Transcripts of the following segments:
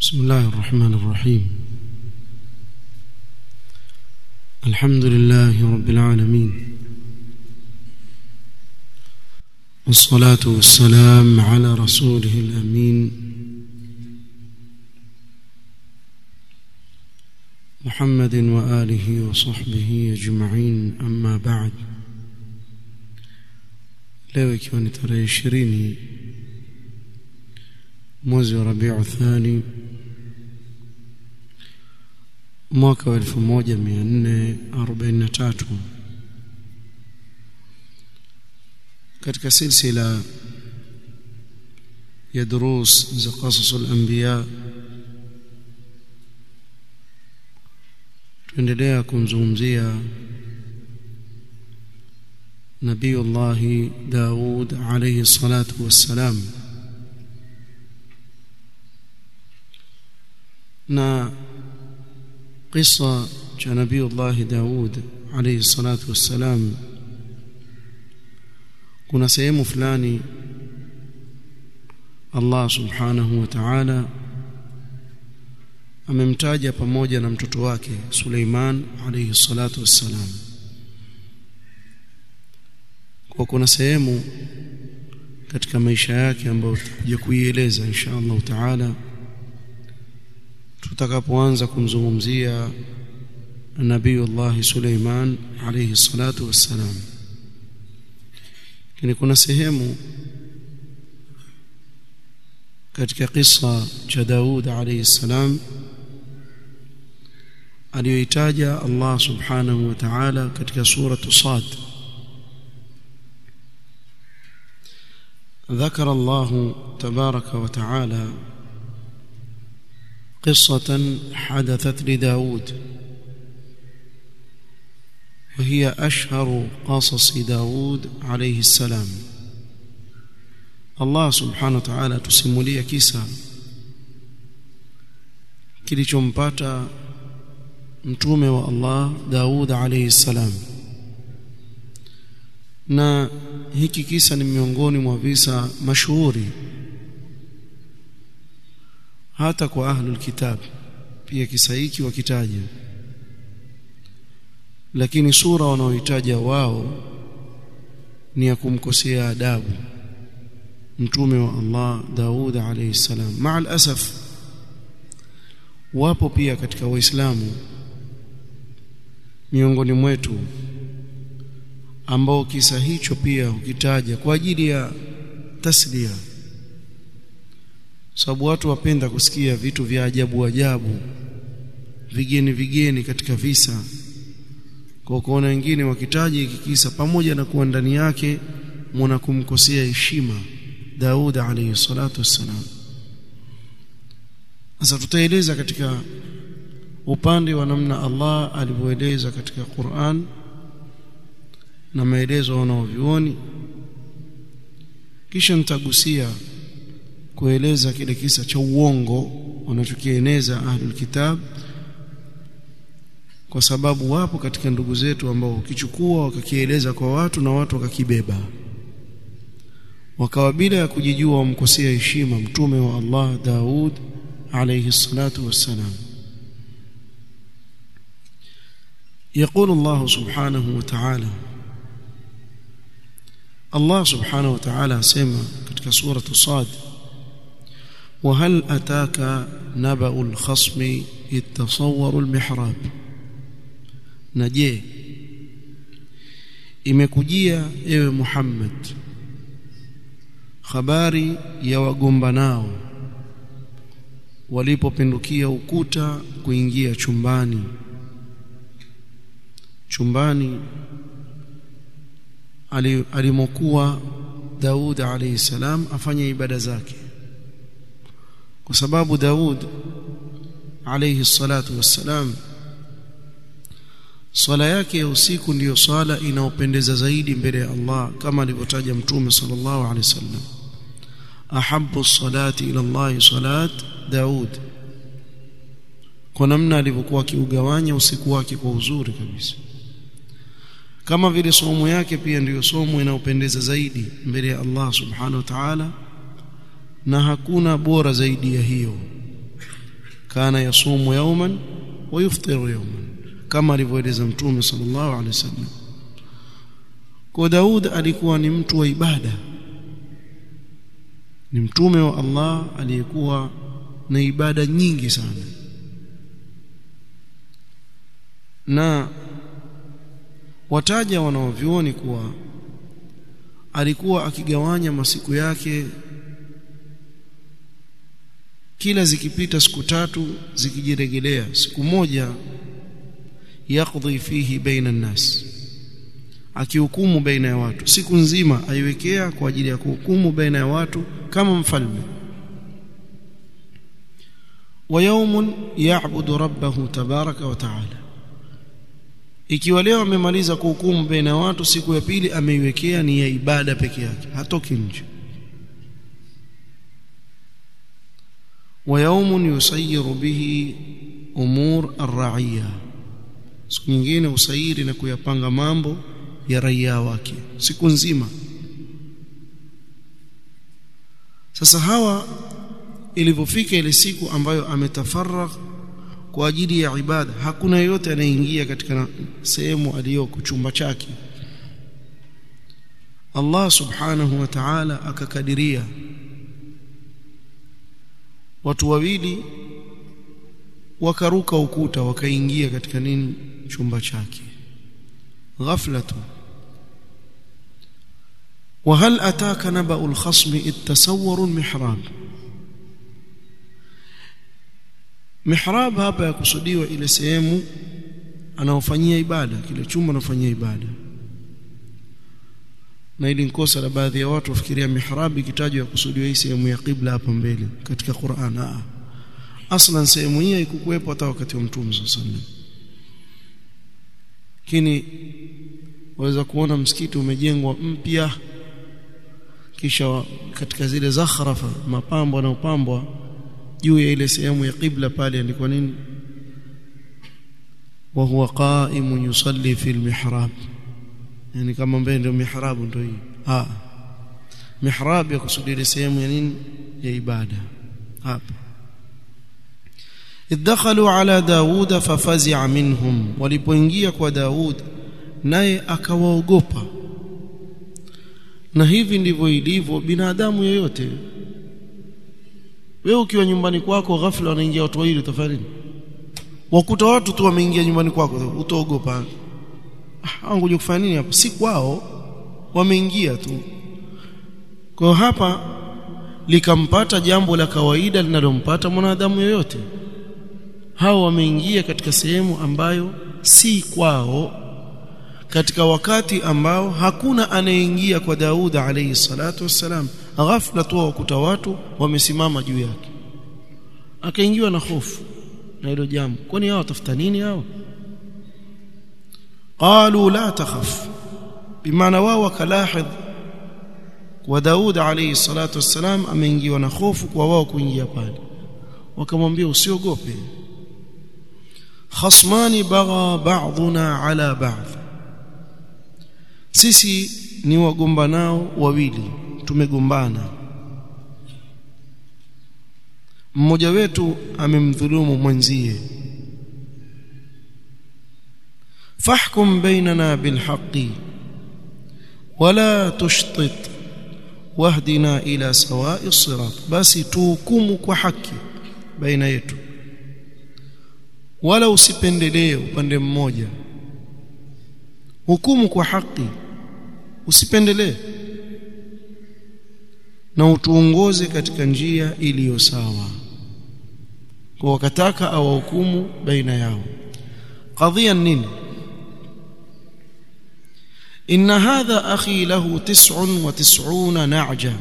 بسم الله الرحمن الرحيم الحمد لله رب العالمين والصلاة والسلام على رسوله الأمين محمد وآله وصحبه أجمعين أما بعد leo ikiwa ni tarehe ishirini mwezi wa rabiu thani mwaka wa elfu moja mia nne arobaini na tatu katika silsila ya durus za qasas al-anbiya tuendelea kumzungumzia نبي الله داود عليه الصلاة والسلام na qissa cha nabii Allah Daud alayhi salatu wassalam kuna sehemu fulani Allah subhanahu wa ta'ala amemtaja pamoja na mtoto wake Suleiman alayhi salatu wassalam kwa kuna sehemu katika maisha yake ambayo tutakuja kuieleza insha Allah taala tutakapoanza kumzungumzia Nabiiullah Suleiman alayhi salatu wassalam lakini kuna sehemu katika kisa cha Daud alayhi salam aliyoitaja Allah subhanahu wa ta'ala katika suratu Sad ذكر الله تبارك وتعالى قصة حدثت لداود وهي أشهر قصص داود عليه السلام الله سبحانه وتعالى تسمولي كيسا kilichompata mtume wa Allah Daud alayhi salam na hiki kisa ni miongoni mwa visa mashuhuri hata kwa ahlul kitab pia kisa hiki wakitaja lakini sura wanaoitaja wao ni ya kumkosea adabu mtume wa Allah Daud alayhi salam maal asaf wapo pia katika waislamu miongoni mwetu ambao kisa hicho pia hukitaja kwa ajili ya taslia sababu watu wapenda kusikia vitu vya ajabu ajabu vigeni vigeni katika visa kwa kuona wengine wakitaja hiki kisa pamoja na kuwa ndani yake mwana kumkosea heshima Daud alayhi salatu wassalam sasa tutaeleza katika upande wa namna Allah alivyoeleza katika Qur'an na maelezo wanaovioni kisha nitagusia kueleza kile kisa cha uongo wanachokieneza ahlul kitab kwa sababu wapo katika ndugu zetu ambao ukichukua wakakieleza kwa watu na watu wakakibeba wakawa bila ya kujijua wamkosea heshima mtume wa Allah Daud alayhi salatu wassalam يقول الله سبحانه وتعالى الله سبحانه وتعالى سمع ketika سورة صاد وهل أتاك نبأ الخصم إذ تصوروا المحراب نجي imekujia ewe Muhammad habari ya wagombanao walipopindukia ukuta kuingia chumbani chumbani alimokuwa Daud alayhi salam afanye ibada zake kwa sababu Daud alayhi salatu wassalam swala yake ya usiku ndiyo swala inaopendeza zaidi mbele ya Allah kama alivyotaja mtume sallallahu alayhi wasallam ahabbu salati ila Allah salat Daud kwa namna alivyokuwa akiugawanya usiku wake kwa uzuri kabisa kama vile somo yake pia ndiyo somo inayopendeza zaidi mbele ya Allah subhanahu wa ta'ala na hakuna bora zaidi ya hiyo kana yasumu yawman wa yuftiru yawman kama alivyoeleza mtume sallallahu alaihi wasallam kwa Daud alikuwa ni mtu wa ibada ni mtume wa Allah aliyekuwa na ibada nyingi sana na wataja wanaovyuoni kuwa alikuwa akigawanya masiku yake kila zikipita siku tatu zikijiregelea siku moja yakdhi fihi baina nnas akihukumu baina ya watu siku nzima aiwekea kwa ajili ya kuhukumu baina ya watu kama mfalme wa yawmun ya'budu rabbahu tabaraka wa ta'ala ikiwa leo amemaliza kuhukumu baina ya watu siku ya pili ameiwekea ni ya ibada peke yake hatoki nje wa yawmun yusayiru bihi umur ar-ra'iyya siku nyingine usairi na kuyapanga mambo ya raia wake siku nzima sasa hawa ilipofika ile siku ambayo ametafarragh kwa ajili ya ibada hakuna yeyote anayeingia katika sehemu aliyoko chumba chake Allah subhanahu wa ta'ala akakadiria watu wawili wakaruka ukuta wakaingia katika nini chumba chake ghafla tu وهل أتاك نبأ الخصم إذ تسوروا المحراب mihrab hapa yakusudiwa ile sehemu anaofanyia ibada kile chumba anafanyia ibada na ili nkosa la baadhi ya watu wafikiria mihrab ikitajwa yakusudiwa hii sehemu ya qibla hapa mbele katika Qur'an ah aslan sehemu hii haikukuwepo hata wakati wa mtume sallallahu alaihi wasallam lakini waweza kuona msikiti umejengwa mpya kisha katika zile zakhrafa mapambo yanayopambwa juu ya ile sehemu ya qibla pale andikwa nini wa huwa qa'imun yusalli fi al-mihrab yani kama mbele ndio mihrab ndio hii ah mihrab ya kusudi ile sehemu ya nini ya ibada hapa idakhalu ala daud fafazi'a minhum walipoingia kwa daud naye akawaogopa na hivi ndivyo ilivyo binadamu yeyote wewe ukiwa nyumbani kwako ghafla wanaingia watu wawili utafanya nini wakuta watu tu wameingia nyumbani kwako utaogopa ah ngoja kufanya nini hapa si kwao wameingia tu kwa hapa likampata jambo la kawaida linalompata mwanadamu yoyote hao wameingia katika sehemu ambayo si kwao katika wakati ambao hakuna anayeingia kwa Daud alayhi salatu wassalam ghafla tu wakuta watu wamesimama juu yake akaingiwa na hofu na hilo jambo kwani hao watafuta nini hao qalu la takhaf bimaana wao wakalahidh kwa Daud alayhi salatu wassalam ameingiwa na hofu kwa wao kuingia pale wakamwambia usiogope khasmani bagha ba'duna ala ba'd sisi ni wagombanao wawili tumegombana mmoja wetu amemdhulumu mwenzie fahkum bainana bilhaqqi wala tushtit wahdina ila sawa'i sirat basi tuhukumu kwa haki baina yetu wala usipendelee upande mmoja hukumu kwa haki usipendelee na utuongoze katika njia iliyo sawa kwa wakataka awahukumu baina yao qadhiya nini إن هذا أخي له تسع وتسعون نعجة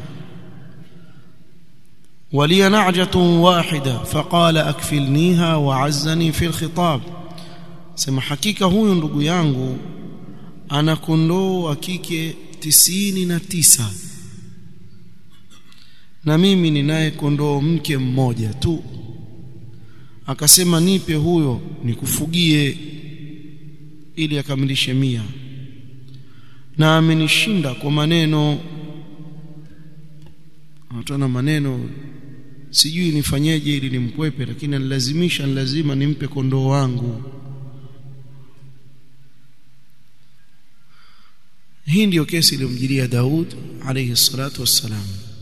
ولي نعجة واحدة فقال أكفلنيها وعزني في الخطاب سما حقيقة هو ndugu yangu ana kondoo wa kike tisini na tisa na mimi ninaye kondoo mke mmoja tu akasema nipe huyo nikufugie ili akamilishe mia na amenishinda kwa maneno anatana maneno sijui nifanyeje ili nimkwepe lakini anilazimisha lazima nimpe kondoo wangu hii ndiyo kesi iliyomjilia Daud alayhi salatu wassalam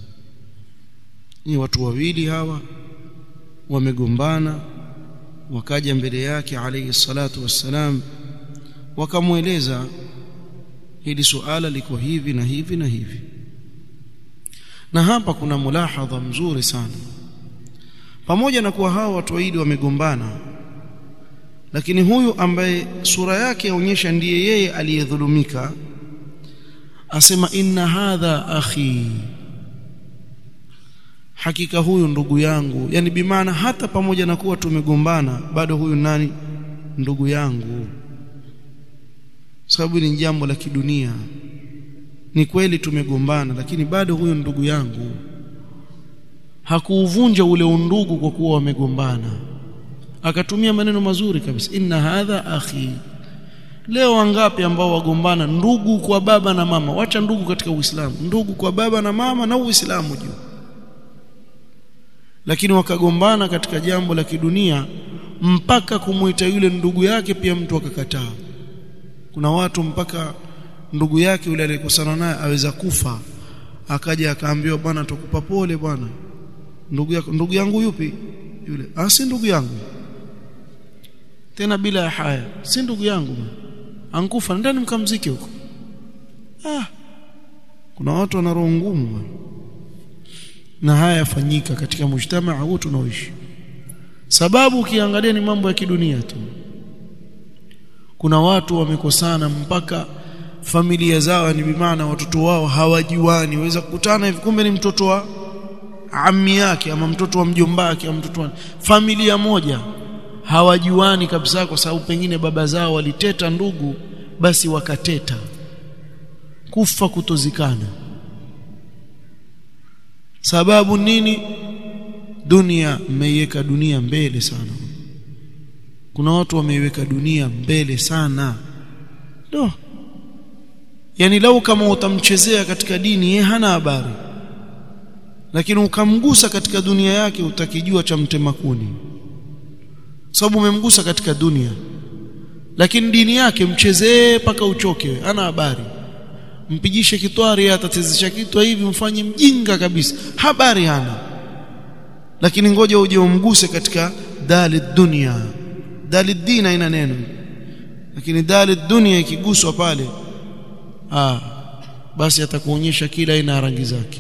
ni watu wawili hawa wamegombana wakaja mbele yake alayhi salatu wassalam wakamweleza hili suala liko hivi na hivi na hivi na hapa kuna mulahadha mzuri sana pamoja na kuwa hawa watu wawili wamegombana lakini huyu ambaye sura yake yaonyesha ndiye yeye aliyedhulumika asema inna hadha akhi hakika huyu ndugu yangu yani bimaana hata pamoja na kuwa tumegombana bado huyu nani ndugu yangu sababu ni jambo la kidunia ni kweli tumegombana lakini bado huyu ndugu yangu hakuuvunja ule undugu kwa kuwa wamegombana akatumia maneno mazuri kabisa inna hadha akhi leo wangapi ambao wagombana ndugu kwa baba na mama wacha ndugu katika uislamu ndugu kwa baba na mama na uislamu juu lakini wakagombana katika jambo la kidunia mpaka kumuita yule ndugu yake pia mtu akakataa kuna watu mpaka ndugu yake yule aliyekosana naye aweza kufa akaja akaambiwa bwana tukupa pole bwana ndugu yako ndugu yangu yupi yule ah si ndugu yangu tena bila ya haya si ndugu yangu ankufa ndani mkamzike huko ah kuna watu wana roho ngumu na haya yafanyika katika mujtamaa huu tunaoishi sababu ukiangalia ni mambo ya kidunia tu kuna watu wamekosana mpaka familia zao ni bimaana watoto wao hawajuani waweza kukutana hivi kumbe ni mtoto wa ammi yake ama mtoto wa mjomba wake ama mtoto wa familia moja hawajuani kabisa kwa sababu pengine baba zao waliteta ndugu basi wakateta kufa kutozikana sababu nini dunia mmeiweka dunia mbele sana kuna watu wameiweka dunia mbele sana do yani lau kama utamchezea katika dini yeye hana habari lakini ukamgusa katika dunia yake utakijua cha mtema kuni sababu umemgusa katika dunia lakini dini yake mchezee paka uchoke hana habari mpigishe kitwari atatezesha kitwa hivi mfanye mjinga kabisa habari hana lakini ngoja uje umguse katika dali dunia dali dina ina neno lakini dali dunia ikiguswa pale ah basi atakuonyesha kila aina ya rangi zake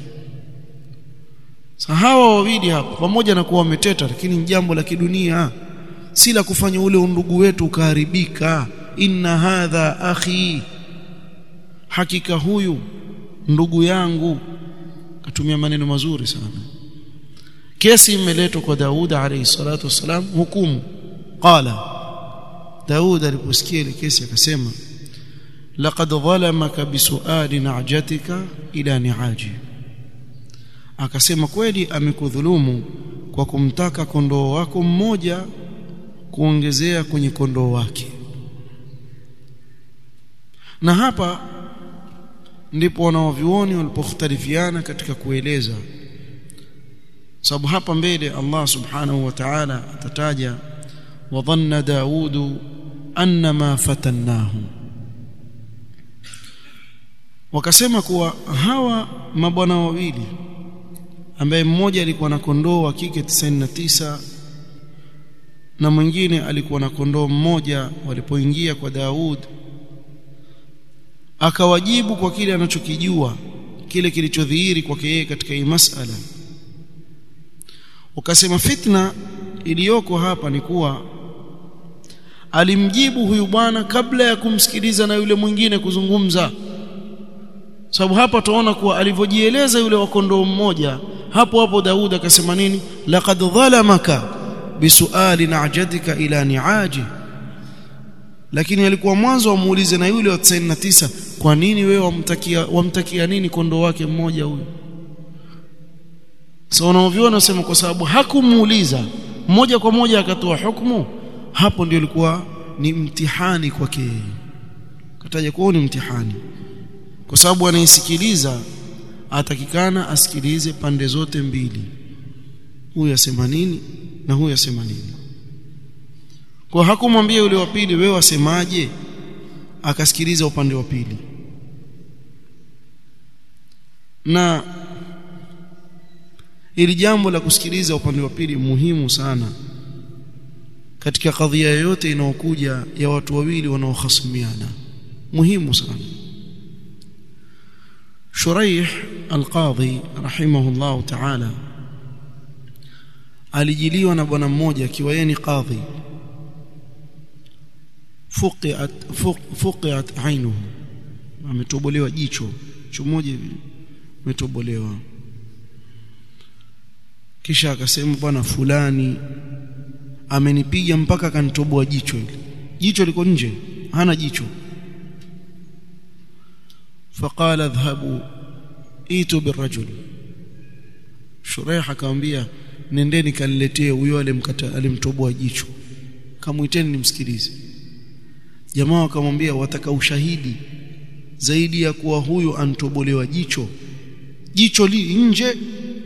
hawa wawili hapa pamoja na kuwa wameteta lakini jambo la kidunia si la kufanya ule undugu wetu ukaharibika inna hadha akhi hakika huyu ndugu yangu katumia maneno mazuri sana kesi imeletwa kwa Daud alayhi salatu wasalam hukumu qala Daud aliposikia ile kesi akasema laqad dhalamaka bisuali na'jatika ila ni'aji akasema kweli amekudhulumu kwa kumtaka kondoo wako mmoja kuongezea kwenye kondoo wake na hapa ndipo wanaovyuoni walipokhtalifiana katika kueleza sababu hapa mbele Allah subhanahu wa ta'ala atataja wa dhanna daudu annama fatannahu wakasema kuwa hawa mabwana wawili ambaye mmoja alikuwa na kondoo wa kike 99 na mwingine alikuwa na kondoo mmoja walipoingia kwa Daud akawajibu kwa kile anachokijua kile kilichodhihiri kwake yeye katika hii masala ukasema fitna iliyoko hapa ni kuwa alimjibu huyu bwana kabla ya kumsikiliza na yule mwingine kuzungumza sababu hapa tunaona kuwa alivyojieleza yule wa kondoo mmoja hapo hapo Daud akasema nini laqad dhalamaka bisuali na'jadika ila ni'aji lakini alikuwa mwanzo amuulize na yule wa 99 kwa nini wewe wamtakia wamtakia nini kondoo wake mmoja huyu so unaoviona usema kwa sababu hakumuuliza moja kwa moja akatoa hukumu hapo ndio ilikuwa ni mtihani kwake kataja kuwa ni mtihani kwa sababu anaisikiliza atakikana asikilize pande zote mbili huyu asema nini na huyu asema nini kwa hakumwambia yule wa pili wewe wasemaje akasikiliza upande wa pili na ili jambo la kusikiliza upande wa pili muhimu sana katika kadhia yoyote inayokuja ya watu wawili wanaohasimiana muhimu sana Shuraih al-Qadhi rahimahullah ta'ala alijiliwa na bwana mmoja akiwa yeye ni qadhi fuqiat fuqiat ainuhu ametobolewa jicho jicho moja hivi umetobolewa kisha akasema bwana fulani amenipiga mpaka kanitoboa jicho hili jicho liko nje hana jicho فقال اذهبوا ايتوا بالرجل شريح akamwambia nendeni kaniletee huyo alimkata alimtoboa jicho kamuiteni nimsikilize jamaa wakamwambia wataka ushahidi zaidi ya kuwa huyo antobolewa jicho jicho li nje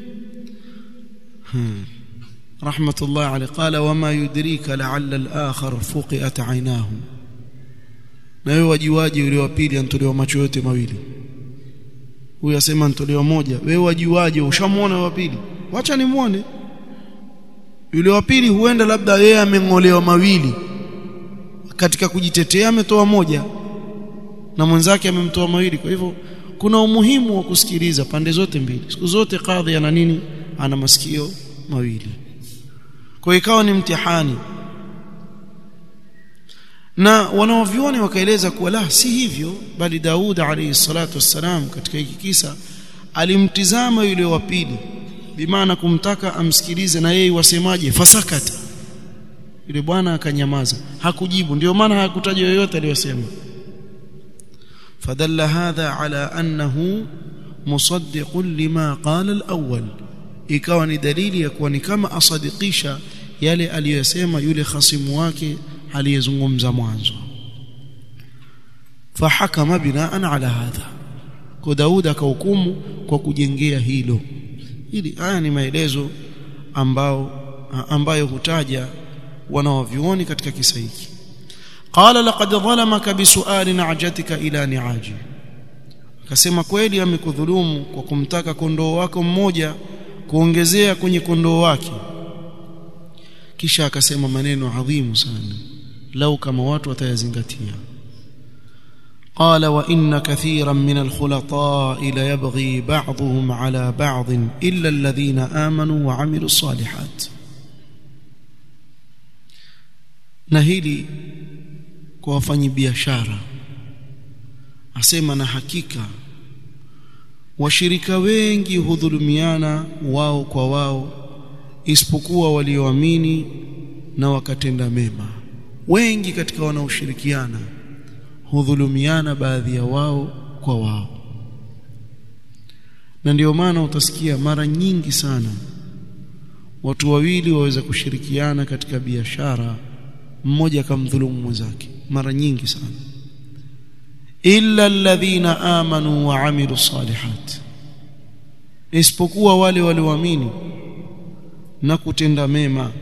hmm. rahmatullah alayhi qala wama yudrika la'alla al-akhar fuqiat 'aynahu na wewe wajuaje yule wa pili antolewa macho yote mawili huyu asema antolewa moja wewe wajuaje ushamuona wa pili wacha nimuone yule wa pili huenda labda yeye ameng'olewa mawili katika kujitetea ametoa moja na mwenzake amemtoa mawili kwa hivyo kuna umuhimu wa kusikiliza pande zote mbili siku zote kadhi ana nini ana masikio mawili kwa ikawa ni mtihani na wanaovioni wakaeleza kuwa la si hivyo bali Daud alayhi salatu wassalam katika hiki kisa alimtizama yule wa pili bimaana kumtaka amsikilize na yeye wasemaje fasakata yule bwana akanyamaza hakujibu ndio maana hakutaja yoyote aliyosema fadalla hadha ala annahu musaddiqun lima qala al-awwal ikawa ni dalili ya kuwa ni kama asadikisha yale aliyosema yule khasimu wake aliyezungumza mwanzo fahakama binaan ala hadha kwa Daud akahukumu kwa kujengea hilo hili haya ni maelezo ambao ambayo hutaja wanaovioni katika kisa hiki qala laqad dhalamaka bisuali na'jatika ila ni'aji akasema kweli amekudhulumu kwa kumtaka kondoo wako mmoja kuongezea kwenye kondoo wake kisha akasema maneno adhimu sana lau kama watu watayazingatia قال وان كثيرا من الخلطاء ليبغي بعضهم على بعض الا الذين امنوا وعملوا الصالحات na hili kwa wafanyabiashara asema na hakika washirika wengi hudhulumiana wao kwa wao isipokuwa walioamini na wakatenda mema wengi katika wanaoshirikiana hudhulumiana baadhi ya wao kwa wao na ndio maana utasikia mara nyingi sana watu wawili waweza kushirikiana katika biashara mmoja akamdhulumu mwenzake mara nyingi sana illa alladhina amanu wa amilu salihat isipokuwa wale walioamini na kutenda mema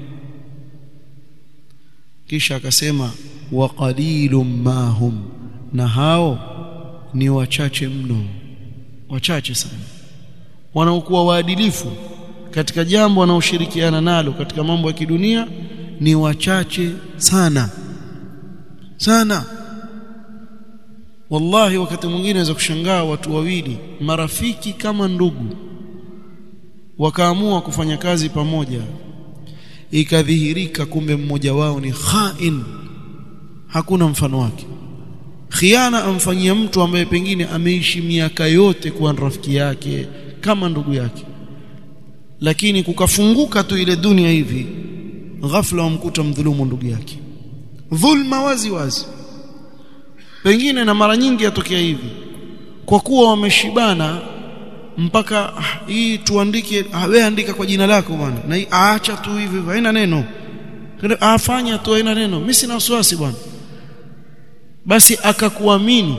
kisha akasema wa qalilum mahum na hao ni wachache mno wachache sana wanaokuwa waadilifu katika jambo wanaoshirikiana nalo katika mambo ya kidunia ni wachache sana sana wallahi wakati mwingine naweza kushangaa watu wawili marafiki kama ndugu wakaamua kufanya kazi pamoja ikadhihirika kumbe mmoja wao ni khain hakuna mfano wake khiana amfanyia mtu ambaye pengine ameishi miaka yote kuwa rafiki yake kama ndugu yake lakini kukafunguka tu ile dunia hivi ghafla wamkuta mdhulumu ndugu yake dhulma wazi wazi pengine na mara nyingi yatokea hivi kwa kuwa wameshibana mpaka ah, hii tuandike ah, wewe andika kwa jina lako bwana na hii aacha tu hivi haina neno afanya tu haina neno mimi sina wasiwasi bwana basi akakuamini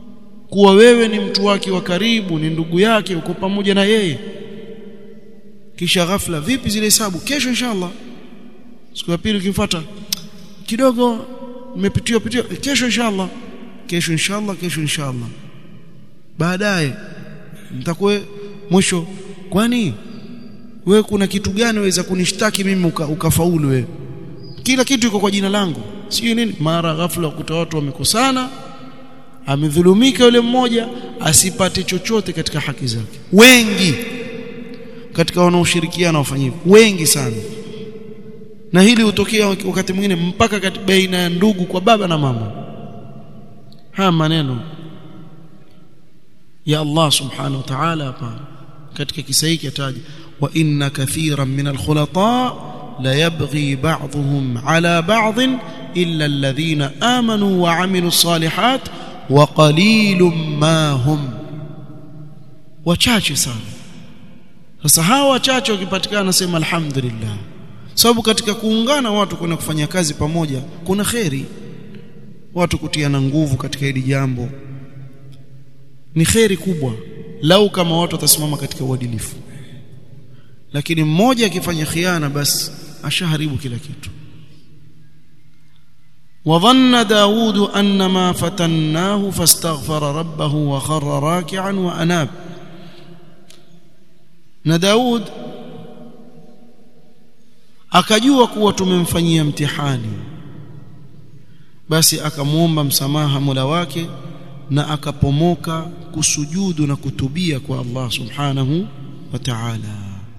kuwa wewe ni mtu wake wa karibu ni ndugu yake uko pamoja na yeye kisha ghafla vipi zile hesabu kesho inshallah siku ya pili ukifuata kidogo nimepitiwa pitiwa kesho inshallah kesho inshallah kesho inshallah baadaye nitakuwa mwisho kwani we kuna kitu gani waweza kunishtaki mimi uka, ukafaulu wewe kila kitu iko kwa jina langu sio nini mara ghafla ukuta watu wamekosana amedhulumika yule mmoja asipate chochote katika haki zake wengi katika wanaoshirikiana wafanye hivyo wengi sana na hili hutokea wakati mwingine mpaka baina ya ndugu kwa baba na mama haya maneno ya Allah subhanahu wa ta'ala hapa katika kisa hiki ataja wa inna kathiran min alkhulata la yabghi ba'dhum ala ba'd illa alladhina amanu wa 'amilu salihat wa qalilum ma hum wachache sana sasa hawa wachache wakipatikana nasema alhamdulillah sababu katika kuungana watu kwenda kufanya kazi pamoja kuna kheri watu kutiana nguvu katika hili jambo ni kheri kubwa lau kama watu watasimama katika uadilifu lakini mmoja akifanya khiana basi ashaharibu kila kitu وظن داود أن ما فتناه فاستغفر ربه وخر راكعا وأناب na Daud akajua kuwa tumemfanyia mtihani basi akamuomba msamaha Mola wake na akapomoka kusujudu na kutubia kwa Allah subhanahu wa ta'ala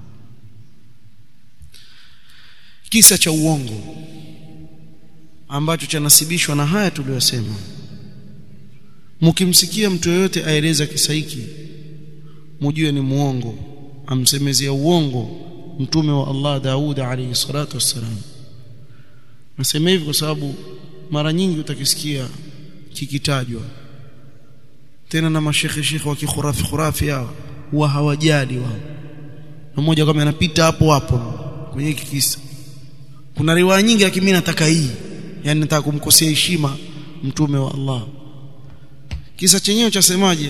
kisa cha uongo ambacho chanasibishwa na haya tuliyosema mkimsikia mtu yeyote aeleza kisa hiki mjue ni muongo amsemezea uongo mtume wa Allah Daud alayhi salatu wassalam nasema hivi kwa sababu mara nyingi utakisikia kikitajwa tena na mashekhe shekhe wa kikhurafi khurafi hao huwa hawajali wao na mmoja kama anapita hapo hapo kwenye hiki kisa kuna riwaya nyingi lakini mimi nataka hii yani nataka kumkosea heshima mtume wa Allah kisa chenyewe chasemaje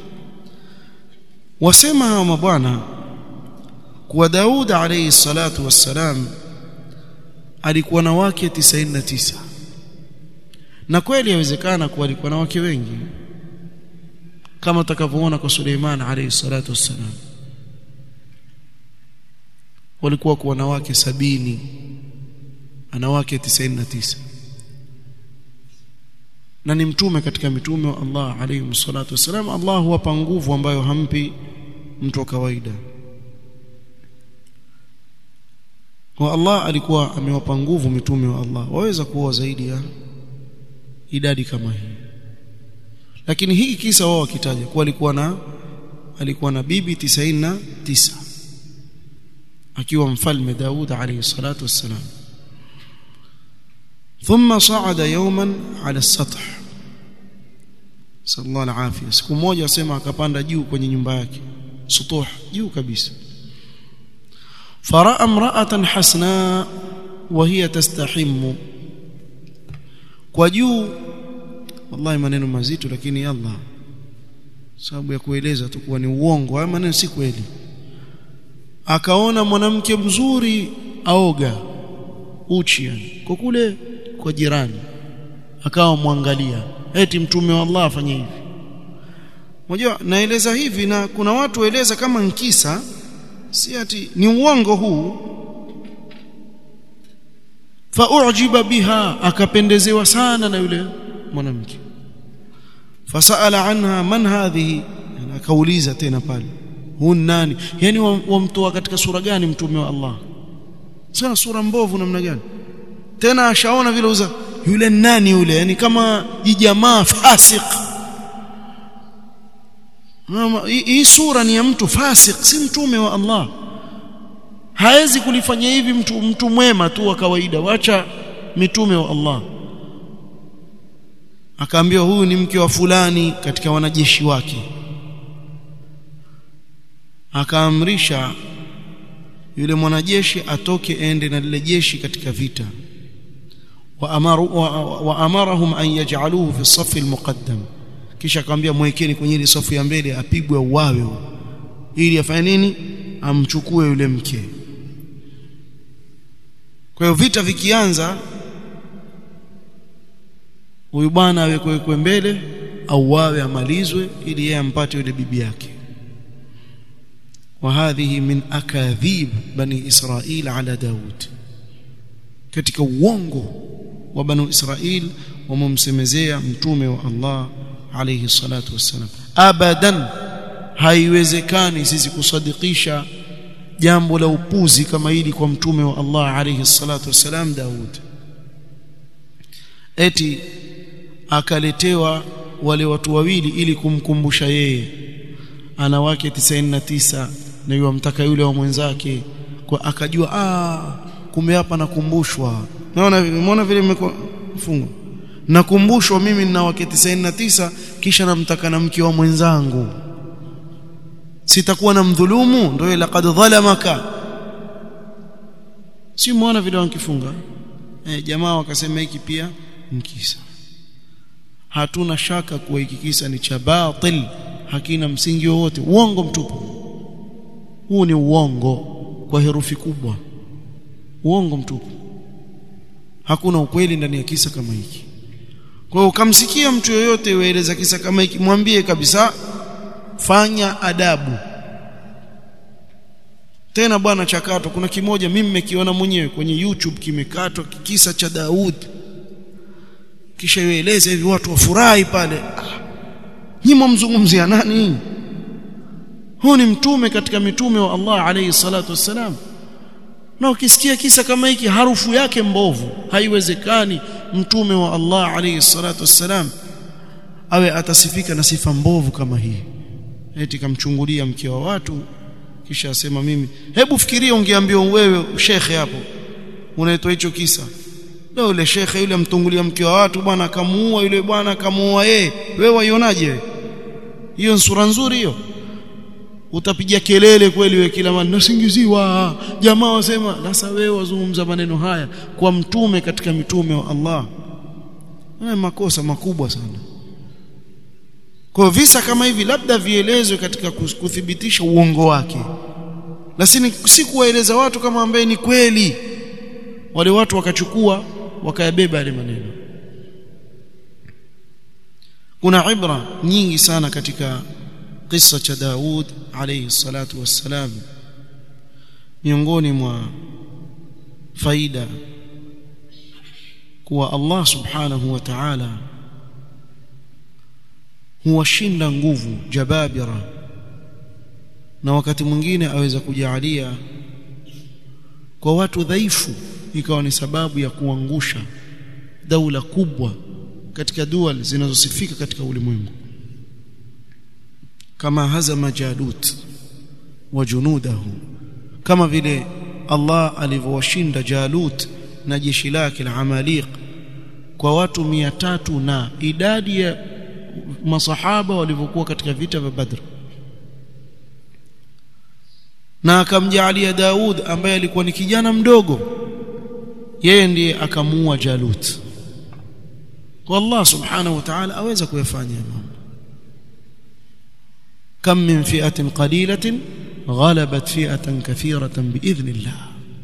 wasema hawa mabwana kuwa Daud alayhi salatu wassalam alikuwa na wake 99 na kweli yawezekana kuwa alikuwa na wake wengi kama utakavyoona kwa Suleiman alayhi salatu wassalam walikuwa kuwa na wake sabini ana wake 99 na ni mtume katika mitume wa Allah alayhi salatu wassalam Allah huwapa nguvu ambayo hampi mtu wa kawaida kwa Allah alikuwa amewapa nguvu mitume wa Allah waweza kuoa zaidi ya idadi kama hii lakini hiki kisa wao wakitaja kuwa alikuwa na alikuwa na bibi 99 akiwa mfalme Daud alayhi salatu wassalam ثم صعد يوما على السطح صلى الله العافيه siku moja asema akapanda juu kwenye nyumba yake sutuh juu kabisa faraa imra'atan hasna wa hiya tastahimmu kwa juu wallahi maneno mazito lakini Allah sababu ya kueleza tu kuwa ni uongo haya maneno si kweli akaona mwanamke mzuri aoga uchi yani kwa kule kwa jirani akawa mwangalia eti mtume wa Allah afanye hivi unajua naeleza hivi na kuna watu waeleza kama nkisa si ati ni uongo huu faujiba biha akapendezewa sana na yule mwanamke fasaala anha man hadhihi akauliza tena pale huu nani yani wamtoa katika sura gani mtume wa Allah sana sura mbovu namna gani tena ashaona vile uza yule nani yule yani kama jijamaa fasik hii sura ni ya mtu fasik si mtume wa Allah haezi kulifanya hivi mtu mtu mwema tu wa kawaida wacha mitume wa Allah akaambiwa huyu ni mke wa fulani katika wanajeshi wake akaamrisha yule mwanajeshi atoke ende na lile jeshi katika vita wa amarahum an yaj'aluhu fi safi almuqaddam kisha akamwambia mwekeni kwenye ile safu ya mbele apigwe uwawe ili afanye nini amchukue yule mke kwa hiyo vita vikianza huyu bwana awekwe mbele au wawe amalizwe ili yeye ampate yule bibi yake وهذه من أكاذيب بني إسرائيل على داود katika uongo wa banu Israil wamemsemezea mtume wa Allah alayhi salatu wassalam abadan haiwezekani sisi kusadikisha jambo la upuzi kama hili kwa mtume wa Allah alayhi salatu wassalam Daud eti akaletewa wale watu wawili ili kumkumbusha yeye ana wake 99 na yule amtaka yule wa mwenzake kwa akajua ah kumbe hapa nakumbushwa naona umeona vile imefungwa nakumbushwa mimi nina wake 99 kisha namtaka na mke wa mwenzangu sitakuwa na mdhulumu ndio laqad dhalamaka si muona vile wankifunga eh, jamaa wakasema hiki pia mkisa hatuna shaka kuwa hiki kisa ni cha batil hakina msingi wowote uongo mtupu huu ni uongo kwa herufi kubwa uongo mtupu hakuna ukweli ndani ya kisa kama hiki kwa hiyo ukamsikia mtu yoyote ueleza kisa kama hiki mwambie kabisa fanya adabu tena bwana chakato kuna kimoja mimi nimekiona mwenyewe kwenye YouTube kimekatwa kisa cha Daud kisha yueleze hivi watu wafurahi pale ah, nyimo mzungumzia nani huu ni mtume katika mitume wa Allah alayhi salatu wassalam na ukisikia kisa kama hiki harufu yake mbovu haiwezekani mtume wa Allah alayhi salatu wassalam awe atasifika na sifa mbovu kama hii eti kamchungulia mke wa watu kisha asema mimi hebu fikiria ungeambiwa wewe shekhe hapo unaitwa hicho kisa leo yule shekhe yule amtungulia mke wa watu bwana akamuua yule bwana akamuua yeye wewe waionaje wewe hiyo ni sura nzuri hiyo utapiga kelele kweli wewe kila mara nasingiziwa jamaa wasema sasa wewe wazungumza maneno haya kwa mtume katika mitume wa Allah haya makosa makubwa sana kwa visa kama hivi labda vielezwe katika kuthibitisha uongo wake lakini si kuwaeleza watu kama ambaye ni kweli wale watu wakachukua wakayabeba yale maneno kuna ibra nyingi sana katika kisa cha Daud alayhi salatu wassalam miongoni mwa faida kuwa Allah subhanahu wa ta'ala huwashinda nguvu jababira na wakati mwingine aweza kujalia kwa watu dhaifu ikawa ni sababu ya kuangusha daula kubwa katika dual zinazosifika katika ulimwengu kama hazama jalut wa junudahu kama vile Allah alivyowashinda Jalut na jeshi lake la Amaliq kwa watu mia tatu na idadi ya masahaba walivyokuwa katika vita vya Badr na akamjaalia Daud ambaye alikuwa ni kijana mdogo yeye ndiye akamuua Jalut kwa Allah subhanahu wa ta'ala aweza kuyafanya mambo كم من فئة قليلة غلبت فئة كثيرة بإذن الله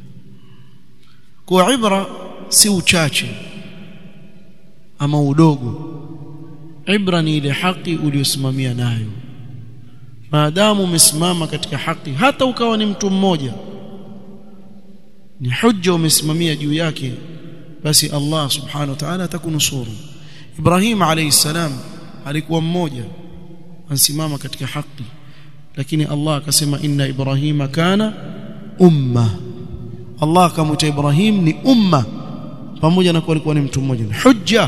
kwa ibra si uchache ama udogo ibra ni ile haki uliyosimamia nayo maadamu umesimama katika haki hata ukawa ni mtu mmoja ni hujja umesimamia juu yake basi Allah subhanahu wa ta'ala atakunusuru Ibrahim alayhi salam alikuwa mmoja ansimama katika haki lakini Allah akasema inna ibrahima kana umma Allah akamwita Ibrahim ni umma pamoja na kuwa alikuwa ni mtu mmoja ni hujja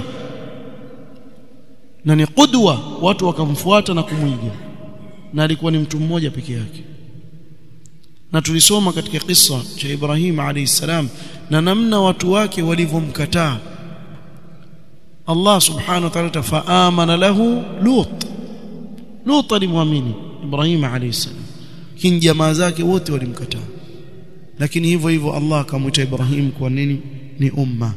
na ni qudwa watu wakamfuata na kumwiga na alikuwa ni mtu mmoja peke yake na tulisoma katika kisa cha Ibrahim alayhi salam na namna watu wake walivyomkataa Allah subhanahu wa ta'ala faamana lahu Lut Lut alimwamini Ibrahim alayhi salam kin jamaa zake wote walimkataa lakini hivyo hivyo Allah akamwita Ibrahim kwa nini ni umma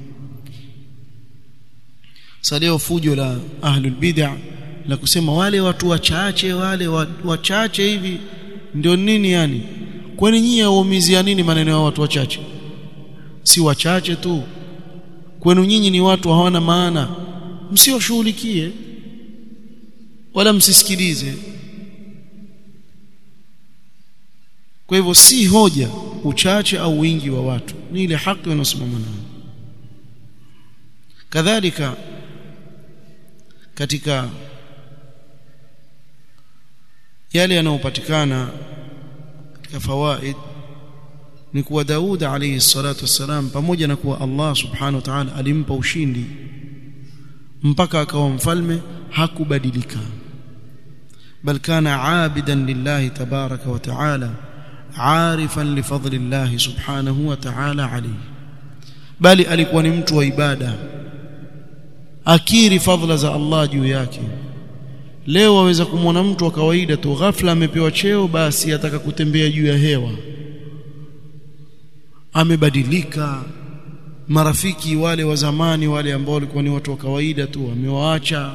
salio fujo la ahlul bid'ah la kusema wale watu wachache wale wachache hivi ndio nini yani kwani nyinyi waumizia nini maneno ya watu wachache si wachache tu kwenu nyinyi ni watu hawana maana msioshughulikie wala msisikilize kwa hivyo si hoja uchache au wingi wa watu ni ile haki wanaosimama nayo kadhalika katika yale yanayopatikana katika fawaid ni kuwa Daud alayhi salatu wassalam pamoja na kuwa Allah subhanahu wa ta'ala alimpa ushindi mpaka akawa mfalme hakubadilika bal kana aabidan lillahi tabaraka wa ta'ala arifan li fadlillahi subhanahu wa ta'ala alayhi bali alikuwa ni mtu wa ibada akiri fadhila za Allah juu yake leo waweza kumwona mtu wa kawaida tu ghafla amepewa cheo basi ataka kutembea juu ya hewa amebadilika marafiki wale wa zamani wale ambao walikuwa ni watu wa kawaida tu amewaacha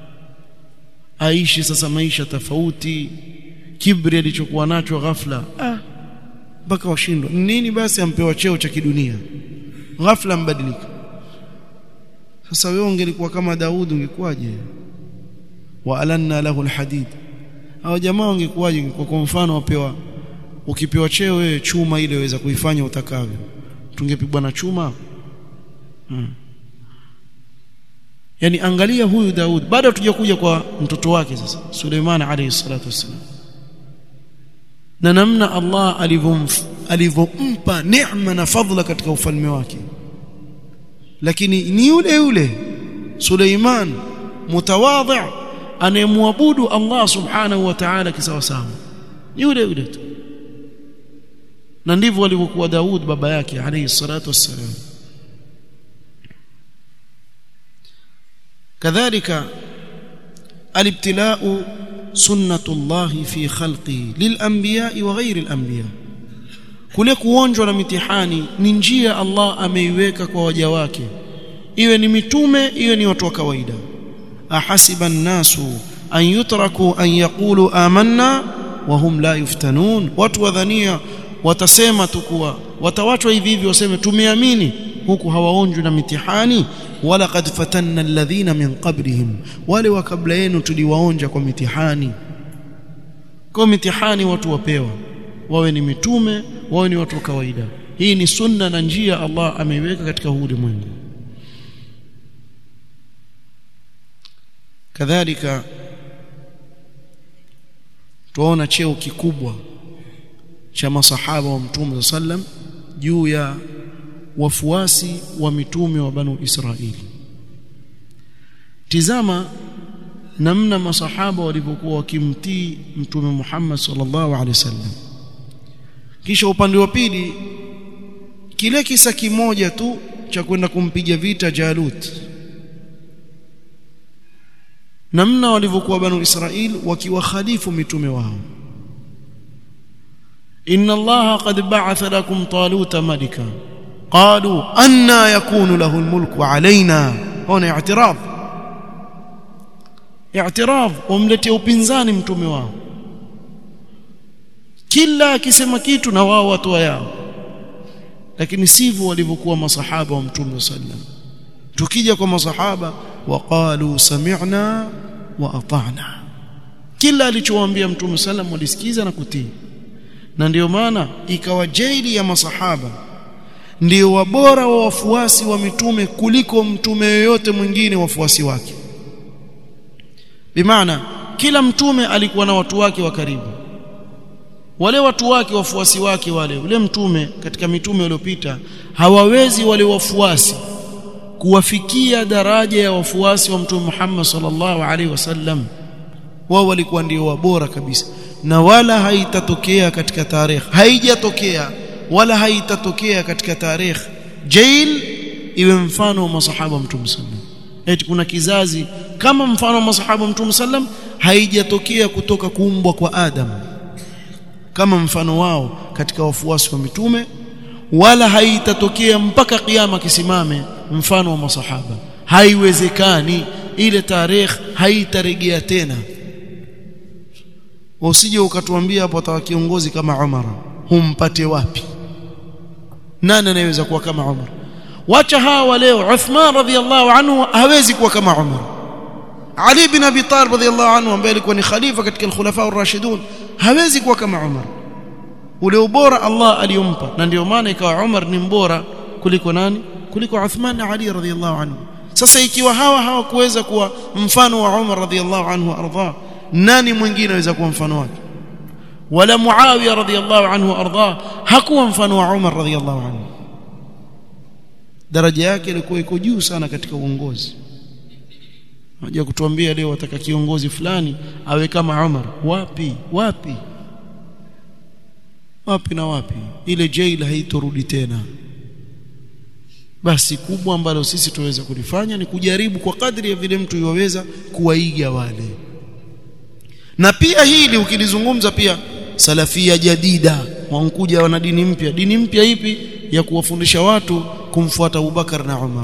aishi sasa maisha tofauti kibri alichokuwa nacho ghafla ah mpaka washindwa nini basi ampewa cheo cha kidunia ghafla mbadilika sasa wewe ungelikuwa kama Daudi ungekuwaje wa alanna lahu alhadid hao jamaa ungekuwaje kwa mfano wapewa ukipewa cheo wewe chuma ile waweza kuifanya utakavyo tungepigwa na chuma hmm. yani angalia huyu Daud bado tujakuja kwa mtoto wake sasa Suleiman alayhi salatu wassalam na namna Allah alivyompa neema na fadhila katika ufalme wake lakini ni yule yule Suleiman mutawadhi anayemwabudu Allah subhanahu wa ta'ala kisawasawa yule yule tu na ndivyo alivyokuwa Daud baba yake alayhi salatu wassalam kadhalika alibtila'u sunnatullah fi khalqihi lilanbiya'i wa ghairi alanbiya kule kuonjwa na mitihani ni njia Allah ameiweka kwa waja wake iwe ni mitume iwe ni watu wa kawaida ahasiba an-nasu an yutraku an yaqulu amanna wa hum la yuftanun watu wadhania watasema tu kuwa watawachwa hivi hivi waseme tumeamini huku hawaonjwi na mitihani wala qad fatanna alladhina min qablihim wale wa kabla yenu tuliwaonja kwa mitihani kwa mitihani watu wapewa wawe ni mitume wawe ni watu wa kawaida hii ni sunna na njia Allah ameiweka katika huu ulimwengu kadhalika tuona cheo kikubwa cha masahaba wa mtume sallam juu ya wafuasi wa mitume wa banu Israili tizama namna masahaba walivyokuwa wakimtii mtume Muhammad sallallahu alaihi wasallam kisha upande wa pili kile kisa kimoja tu cha kwenda kumpiga vita Jalut namna walivyokuwa banu Israil wakiwakhalifu mitume wao inna allaha qad ba'atha lakum taluta malika qalu anna yakunu lahu almulku alaina hona i'tiraf i'tiraf wamletea upinzani mtume wao kila akisema kitu na wao watu yao lakini sivyo walivyokuwa masahaba wa mtume sallam tukija kwa masahaba waqalu sami'na wa ata'na kila alichowaambia mtume sallam walisikiza na kutii na ndiyo maana ikawa jaili ya masahaba ndio wabora wa wafuasi wa mitume kuliko mtume yoyote mwingine wafuasi wake bimaana kila mtume alikuwa na watu wake wa karibu wale watu wake wafuasi wake wale ule mtume katika mitume waliopita hawawezi wale wafuasi kuwafikia daraja ya wafuasi wa mtume Muhammad sallallahu alaihi wasallam wao walikuwa ndio wabora kabisa na wala haitatokea katika tarehe haijatokea wala haitatokea katika tarehe jail iwe mfano wa masahaba wa mtume sallam eti kuna kizazi kama mfano wa masahaba wa mtume sallam haijatokea kutoka kuumbwa kwa Adam kama mfano wao katika wafuasi wa mitume wala haitatokea mpaka kiyama kisimame mfano wa masahaba haiwezekani ile tarehe haitarejea tena usije ukatuambia hapo atawa kiongozi kama Umar humpate wapi nani anayeweza kuwa kama Umar wacha hawa leo Uthman radhiallahu anhu hawezi kuwa kama Umar Ali bin Abi Talib radhiallahu anhu ambaye alikuwa ni khalifa katika al-khulafa ar-rashidun hawezi kuwa kama Umar ule ubora Allah aliyompa na ndio maana ikawa Umar ni mbora kuliko nani kuliko Uthman na Ali radhiallahu anhu sasa ikiwa hawa hawakuweza kuwa mfano wa Umar radhiallahu anhu arda nani mwingine anaweza kuwa mfano wake wala Muawiya radhiallahu anhu arda hakuwa mfano wa Umar radhiallahu anhu daraja yake ilikuwa iko juu sana katika uongozi Haja kutuambia leo wataka kiongozi fulani awe kama Umar wapi wapi wapi na wapi ile jail haitorudi tena basi kubwa ambalo sisi tuweza kulifanya ni kujaribu kwa kadri ya vile mtu yoweza kuwaiga wale na pia hili ukilizungumza pia salafia jadida wankuja wana dini mpya dini mpya ipi ya kuwafundisha watu kumfuata Abubakar na Umar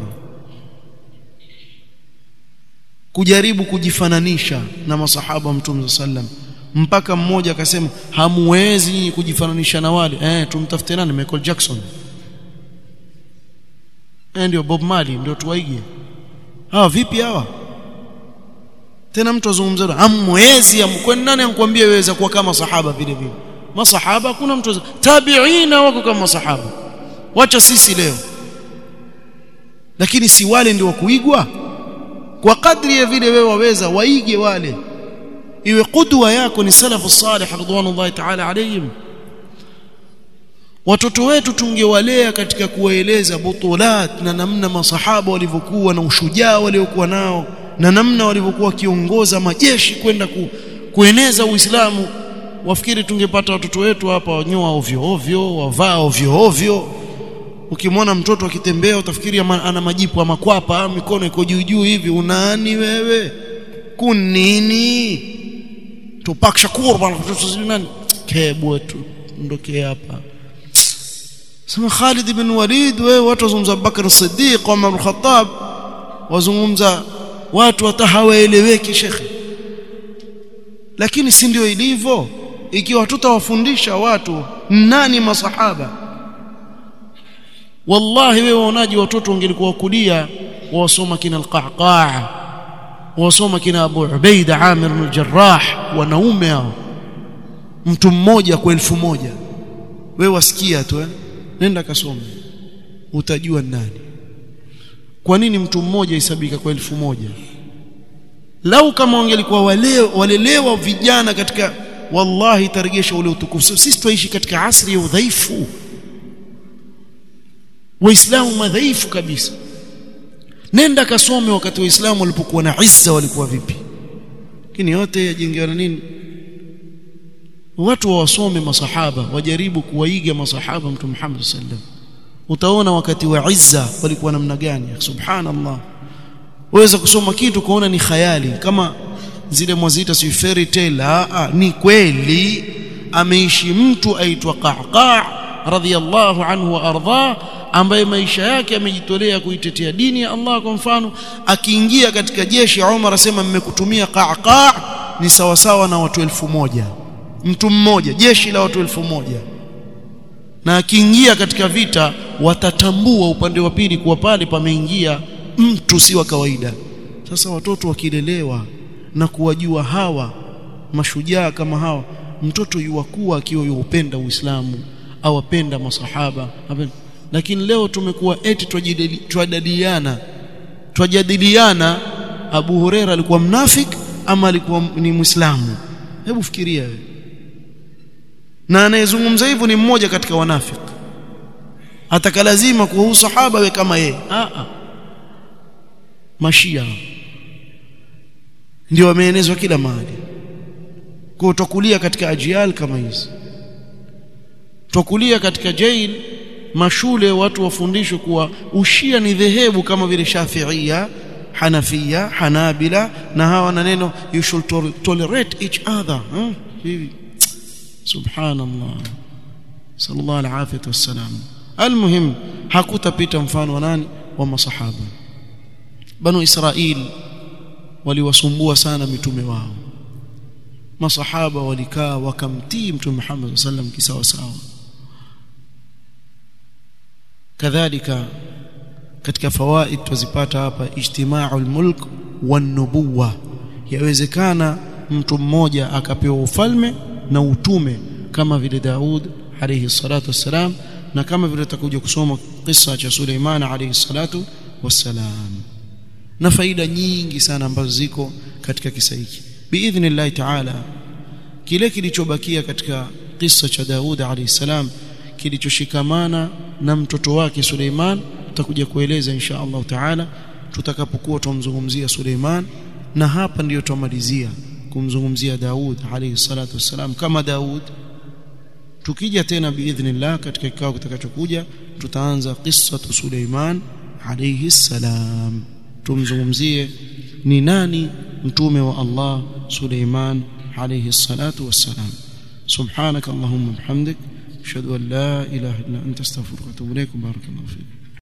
kujaribu kujifananisha na masahaba mtume sallam mpaka mmoja akasema hamuwezi kujifananisha na wale eh tumtafute nani Michael Jackson eh ndio Bob Marley ndio tuwaige hawa vipi hawa tena mtu azungumza hamwezi amkwani nani ankwambia weweza kuwa kama sahaba vile vile masahaba kuna mtu tabiina wako kama masahaba wacha sisi leo lakini si wale ndio kuigwa kwa kadri ya vile wewe waweza waige wale iwe kudwa yako ni salafu salih ridwanullahi ta'ala alayhim watoto wetu tungewalea katika kuwaeleza butulat na namna masahaba walivyokuwa na ushujaa waliokuwa nao na namna walivyokuwa wakiongoza majeshi kwenda ku, kueneza Uislamu wafikiri tungepata watoto wetu hapa wanyoa ovyo ovyo wavaa ovyo ovyo ukimwona mtoto akitembea utafikiri ana majipu ya makwapa mikono iko juu juu hivi unani wewe kunini Tupac Shakur bwana nani kebu tu ndokee hapa sema Khalid ibn Walid wewe watu wazungumza Bakar Siddiq Umar al-Khattab wazungumza watu hata hawaeleweki shekhe lakini si ndio ilivyo ikiwa tutawafundisha watu nani masahaba wallahi wewe waonaji watoto wangelikuwa wakulia wasoma kina al-Qahqah wasoma kina Abu Ubaida Amir ibn al-Jarrah wanaume hao mtu mmoja kwa elfu moja wewe wasikia tu eh nenda kasome utajua nani kwa nini mtu mmoja isabika kwa elfu moja lau kama wangelikuwa waleo walelewa vijana katika wallahi taregesha ule utukufu sisi tuishi katika asri ya udhaifu waislamu madhaifu kabisa nenda kasome wakati waislamu walipokuwa na izza walikuwa vipi lakini yote yajengewa na nini watu wawasome masahaba wajaribu kuwaiga masahaba mtume Muhammad sallam utaona wakati wa izza walikuwa namna gani subhanallah waweza kusoma kitu kuona ni khayali kama zile mwazita si fairy tale a ni kweli ameishi mtu aitwa Qahqa radhiyallahu anhu wa ardha ambaye maisha yake amejitolea kuitetea dini ya Allah kwa mfano akiingia katika jeshi Umar asema mmekutumia Qahqa ni sawa sawa na watu elfu moja mtu mmoja jeshi la watu elfu moja na akiingia katika vita watatambua upande wa pili kuwa pale pameingia mtu si wa kawaida sasa watoto wakilelewa na kuwajua hawa mashujaa kama hawa mtoto yuwakuwa akiwa yuupenda Uislamu awapenda masahaba lakini leo tumekuwa eti twajadiliana twajadiliana Abu Huraira alikuwa mnafik ama alikuwa ni Muislamu hebu fikiria wewe na anayezungumza hivyo ni mmoja katika wanafiki atakalazima kuwa sahaba we kama yeye a a mashia ndio wameenezwa kila mahali kwa utakulia katika ajial kama hizi tukulia katika jail mashule watu wafundishwe kuwa ushia ni dhehebu kama vile shafiia hanafia hanabila na hawa na neno you should tolerate each other huh? hivi subhanallah sallallahu alaihi wasallam almuhim hakutapita mfano wa nani wa masahaba banu israil waliwasumbua sana mitume wao masahaba walikaa wakamtii mtume Muhammad sallam kisawa sawa kadhalika katika fawaid tuzipata hapa ijtima'ul mulk wan nubuwa yawezekana mtu mmoja akapewa ufalme na utume kama vile Daud alayhi salatu wassalam na kama vile tutakuja kusoma kisa cha Suleiman alayhi salatu wassalam na faida nyingi sana ambazo ziko katika kisa hiki biidhnillah ta'ala kile kilichobakia katika kisa cha Daud alayhi salam kilichoshikamana na mtoto wake Suleiman tutakuja kueleza insha Allah taala tutakapokuwa tumzungumzia Suleiman na hapa ndiyo tumalizia kumzungumzia Daud alayhi salatu wassalam kama Daud tukija tena biidhnillah katika kikao kitakachokuja tutaanza qissatu Suleiman alayhi salam tumzungumzie ni nani mtume wa Allah Suleiman alayhi salatu wassalam subhanak allahumma bihamdik ashhadu an la ilaha illa anta astaghfiruka wa atubu ilaik barakallahu fik